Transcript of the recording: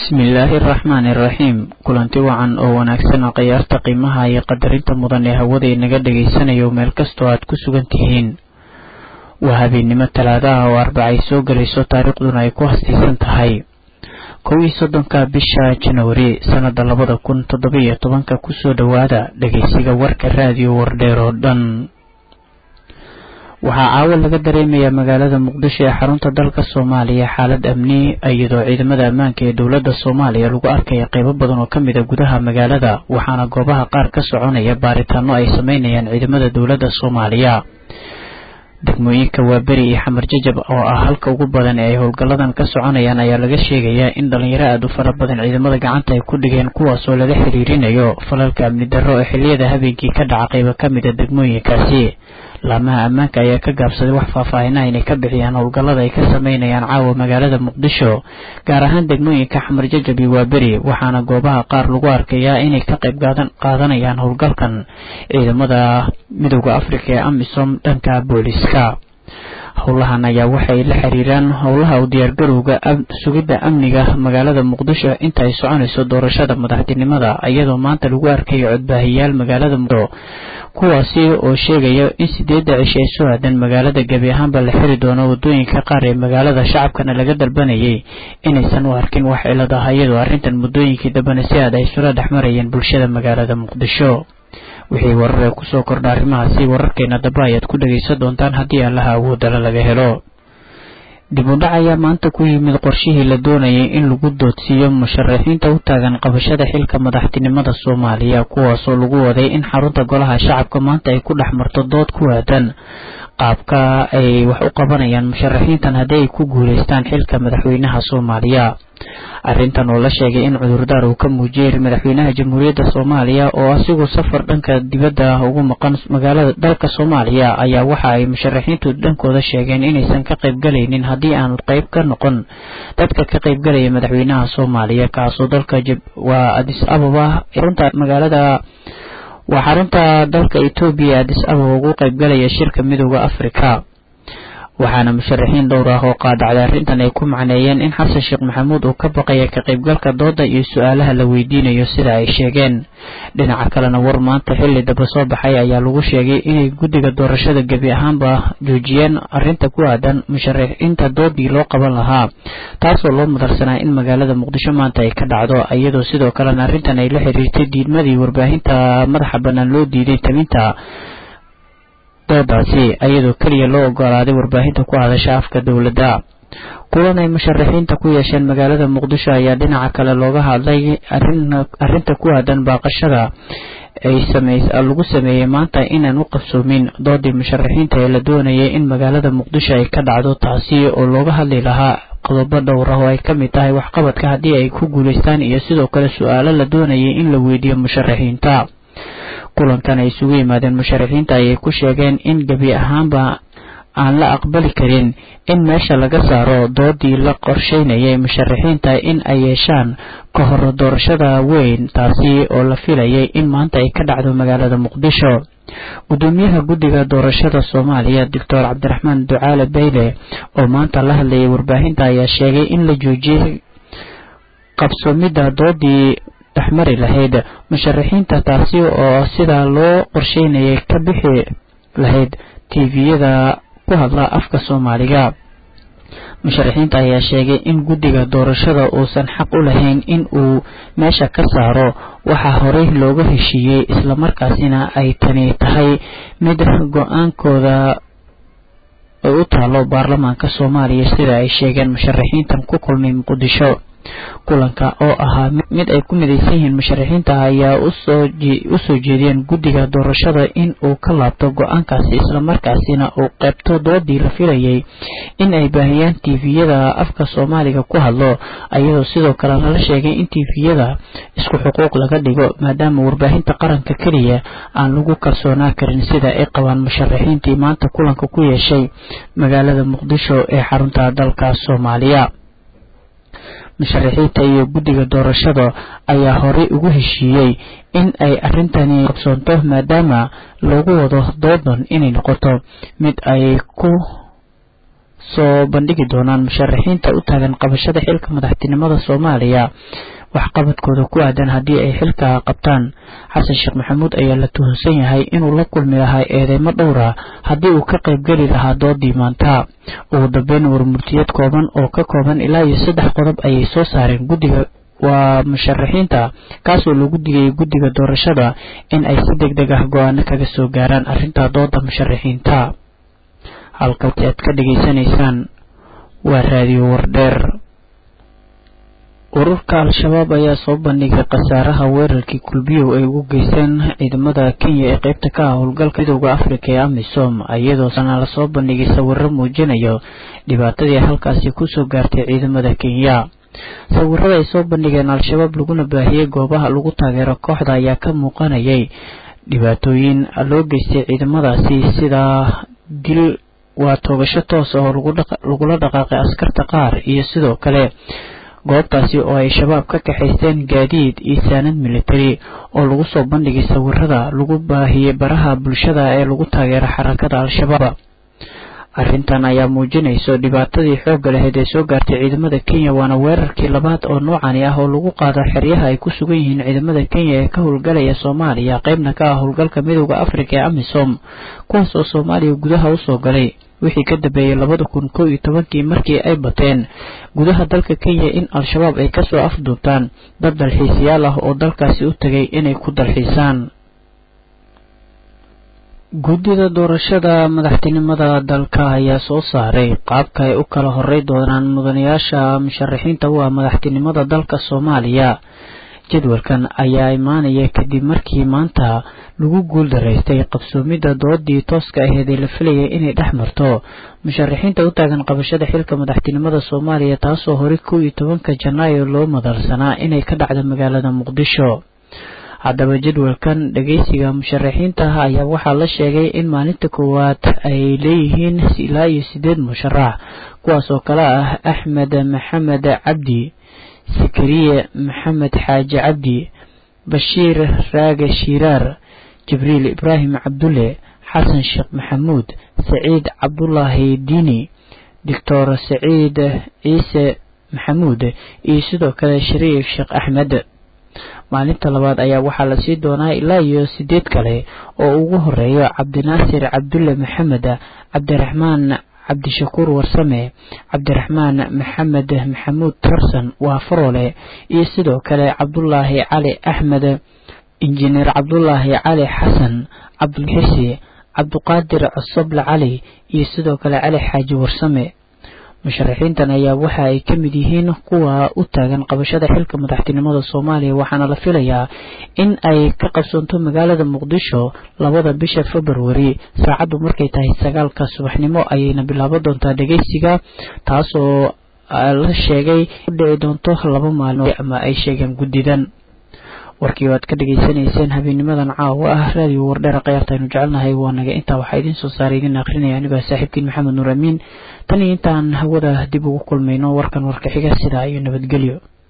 bismillaahi araxmaani iraxiim kulanti wacan oo wanaagsan oo khiyaarta qiimaha iyo qadarinta mudan ee hawada inaga dhagaysanayo meel kastoo aad ku sugan tihiin waa habeennimo talaadaha oo arbacay soo gelayso taariikhduna ay ku hastaysan tahay kow iyo soddonka bisha janwari sannada labada kun toddoba-iyo tobanka kusoo dhowaada dhageysiga warka raadiyo wardheer oo dhan waxaa caawa laga dareemayaa magaalada muqdisho ee xarunta dalka soomaaliya xaalad amni iyadoo ciidamada ammaanka ee dowladda soomaaliya lagu arkaya qeybo badan oo kamid a gudaha magaalada waxaana goobaha qaar ka soconaya baaritaano ay sameynayaan ciidamada dowladda soomaaliya degmooyinka waaberi iyo xamar jajab oo ah halka ugu badan ee ay howlgalladan ka soconayaan ayaa laga sheegayaa in dhalinyaro aada u fara badan ciidamada gacanta ay ku dhigeen kuwaasoo lala xiriirinayo falalka amni darro oo xiliyada habeenkii ka dhaca qeybo kamid a degmooyinkaasi laamaha ammaanka ayaa ka gaabsaday wax faahfaahinaha inay ka bixiyaan howlgallada ay ka sameynayaan caawa magaalada muqdisho gaar ahaan degmooyinka xamar jajab iyo waaberi waxaana goobaha qaar lagu arkayaa inay ka qayb qaadanayaan howlgalkan ciidamada midooda afrika ee amisom dhanka booliska howlahan ayaa waxay la xiriiraan howlaha u diyaargarowga sugidda amniga magaalada muqdisho inta ay soconayso doorashada madaxtinimada iyadoo maanta lagu arkayo codbaahiyaal magaalada muqdisho kuwaasi oo sheegaya in sideedda cisho ay soo aadan magaalada gebi ahaanba la xiri doono wadooyinka qaar ee magaalada shacabkana laga dalbanayay inaysan u arkin wax cilad ah iyadoo arrintan muddooyinkii dambena si aad ay isula dhex marayeen bulshada magaalada muqdisho wixii warar ee kusoo kordha arrimahaasi wararkeena daba ayaad ku dhagaysan doontaan haddii allaha awoodala laga helo dib u dhac ayaa maanta ku yimid qorshihii la doonayay in lagu doodsiiyo musharaxiinta u taagan qabashada xilka madaxtinimada soomaaliya kuwaasoo lagu waday in xarunta golaha shacabka maanta ay ku dhex marto dood ku aadan qaabka ay wax u qabanayaan musharaxiintan haddii ay ku guulaystaan xilka madaxweynaha soomaaliya arrintan oo la sheegay in cudurdaar uu ka muujiyey madaxweynaha jamhuuriyadda soomaaliya oo asigoo safar dhanka dibadda ugu maqan magaalada dalka soomaaliya ayaa waxa ay musharaxiintu dhankooda sheegeen inaysan ka qaybgalaynin haddii aanu qayb ka noqon dadka ka qaybgalaya madaxweynaha soomaaliya kaasoo dalka waa adis ababa runta magaalada waa xarunta dalka etoobiya adis ababa ugu qaybgalaya shirka midooda afrika waxaana musharaxiin dhowr ah oo qaadacday arrintan ay ku macneeyeen in xasan sheekh maxamuud uu ka baqaya ka qaybgalka dooda iyo su-aalaha la weydiinayo sida ay sheegeen dhinaca kalena war maanta xilli daba soo baxay ayaa lagu sheegay inay guddiga doorashada gebi ahaanba joojiyeen arrinta ku aadan musharaxiinta doodii loo qaban lahaa taasoo loo mudarsanaa in magaalada muqdisho maanta ay ka dhacdo iyadoo sidoo kalena arrintan ay la xiriirtay diidmadii warbaahinta madaxa bannaan loo diiday taminta doodaasi iyadoo keliya loo ogolaaday warbaahinta ku hadasha afka dowladda kulan ay musharaxiinta ku yeesheen magaalada muqdisho ayaa dhinaca kale looga hadlay arrinta ku aadan baaqashada ay lagu sameeyey maanta inaan u qabsoomin doodii musharaxiinta ee la doonayay in magaalada muqdisho ay ka dhacdo taasi oo looga hadli lahaa qodobo dhowr ah oo ay ka mid tahay waxqabadka haddii ay ku guulaystaan iyo sidoo kale su-aalo la doonayay in la weydiiyo musharaxiinta kulankan ay isugu yimaadeen musharaxiinta ayay ku sheegeen in gebi ahaanba aan la aqbali karin in meesha laga saaro doodii la qorsheynayay musharaxiinta in ay yeeshaan ka hor doorashada weyn taasi oo la filayay in maanta ay ka dhacdo magaalada muqdisho gudoomiyaha guddiga doorashada soomaaliya doctor cabdiraxmaan ducaale bayle oo maanta la hadlayay warbaahinta ayaa sheegay in la joojiyey qabsoomidda doodii dhexmari lahayd musharaxiinta taasi oo sidaa loo qorsheynayay ka bixi lahayd tviyada ku hadla afka soomaaliga musharaxiinta ayaa sheegay in guddiga doorashada uusan xaq u lahayn in uu meesha ka saaro waxaa horey looga heshiiyey islamarkaasina ay tani tahay mid go-aankooda ay u taalo baarlamaanka soomaaliya sida ay sheegeen musharaxiintan ku kulmay muqdisho kulanka oo ahaa mid ay ku midaysan yihiin musharaxiinta ayaa usoo jeediyeen guddiga doorashada in uu ka laabto go-aankaasi islamarkaasina uu qeybto doodii la filayay in ay baahiyaan tiviyada afka soomaaliga ku hadlo ayadoo sidoo kale lala sheegay in tiviyada isku xuquuq laga dhigo maadaama warbaahinta qaranka keliya aan lagu kalsoonaa karin sida ay qabaan musharaxiintii maanta kulanka ku yeeshay magaalada muqdisho ee xarunta dalka soomaaliya musharaxiinta iyo guddiga doorashada ayaa horey ugu heshiiyey in ay arrintani qabsoonto maadaama loogu wado doodan inay noqoto mid ay ku soo bandhigi doonaan musharaxiinta u taagan qabashada xilka madaxtinimada soomaaliya waxqabadkooda ku aadan haddii ay xilka qabtaan xasan sheekh maxamuud ayaa la tuhunsan yahay inuu la kulmi lahaa eedeymo dhowra haddii uu ka qaybgeli lahaa doodii maanta ugu dambeyn warmurtiyad kooban oo ka kooban ilaa iyo saddex qodob ayay soo saareen guddiga waa musharaxiinta kaasoo lagu digayay guddiga doorashada in ay si deg deg ah go-aano kaga soo gaaraan arrinta dooda musharaxiinta halkaasi aad ka dhegaysanaysaan waa raadiyo wardheer ururka al-shabaab ayaa soo bandhigay khasaaraha weerarkii kulbiyow ay ugu geysteen ciidamada kenya ee qeybta ka ah howlgalka midooda afrika ee amisom iyadoo sana lasoo bandhigay sawiro muujinayo dhibaatadii halkaasi kusoo gaartay ciidamada kenya sawirada ay soo bandhigeen al-shabaab laguna baahiyey goobaha lagu taageero kooxda ayaa ka muuqanayay dhibaatooyin loo geystay ciidamadaasi sida dil waa toogasho toos oo lagula dhaqaaqay askarta qaar iyo sidoo kale goobtaasi oo ay shabaab ka kaxaysteen gaadiid iyo saanad military oo lagu soo bandhigay sawirada lagu baahiyey baraha bulshada ee lagu taageero xarakada al-shabaab arrintan ayaa muujinayso dhibaatadii xoogga lahayd ee soo gaartay ciidamada kenya waana weerarkii labaad oo noocani ah oo lagu qaado xeryaha ay ku sugan yihiin ciidamada kenya ee ka howlgalaya soomaaliya qeybna ka ah howlgalka midooda afrika ee amisom kuwaas oo soomaaliya gudaha usoo galay wixii ka dambeeyey labada kun kow iyo tobankii markii ay bateen gudaha dalka kenya in al-shabaab ay kasoo afduubtaan dad dalxiisayaal ah oo dalkaasi u tegay inay ku dalxiisaan guddida doorashada madaxtinimada dalka ayaa soo saaray qaabka ay u kala horey doonaan mudanayaasha musharaxiinta u ah madaxtinimada dalka soomaaliya jadwalkan ayaa imaanaya kadib markii maanta lagu guul daraystay qabsoomidda doodii tooska aheed ee la filayay inay dhex marto musharaxiinta u taagan qabashada xilka madaxtinimada soomaaliya taasoo horey kow iyo tobanka janaayo loo madalsanaa inay ka dhacdo magaalada muqdisho haddaba jadwalkan dhageysiga musharaxiinta ah ayaa waxaa la sheegay in maalinta koowaad ay leeyihiin ilaa iyo sideed musharax kuwaas oo kale ah axmed maxamed cabdi sakariye maxamed xaaji cabdi bashiir raage shiiraar jibriil ibraahim cabdulle xasan sheekh maxamuud saciid cabdulaahi diini doctor saciid ciise maxamuud iyo sidoo kale shariif sheekh axmed maalinta labaad ayaa waxaa lasii doonaa ilaa iyo sideed kale oo ugu horeeyo cabdinaasir cabdulle maxamed cabdiraxmaan cabdishakuur warsame cabdiraxmaan maxamed maxamuud tarsan waa faroole iyo sidoo kale cabdulaahi cali axmed injineer cabdulaahi cali xasan cabdulxisi cabduqaadir cosoble cali iyo sidoo kale cali xaaji warsame musharaxiintan ayaa waxa ay ka mid yihiin kuwa u taagan qabashada xilka madaxtinimada soomaaliya waxaana la filayaa in ay ka qabsoonto magaalada muqdisho labada bisha februari saacaddu markay tahay sagaalka subaxnimo ayayna bilaaban doontaa dhegeysiga taasoo la sheegay u dhici doonto laba maalmood ama ay sheegeen guddidan warkii waad ka dhegaysanayseen habeenimadan caawa ah raadiyo wardheera khayaartaaynu jecelnahay waa naga intaa waxaa idiin soo saaray idin akrinaya anigoo saaxiibkiin maxamed nuur amiin tan iyo intaan hawada dib ugu kulmayno warkan warka xiga sidaa iyo nabadgelyo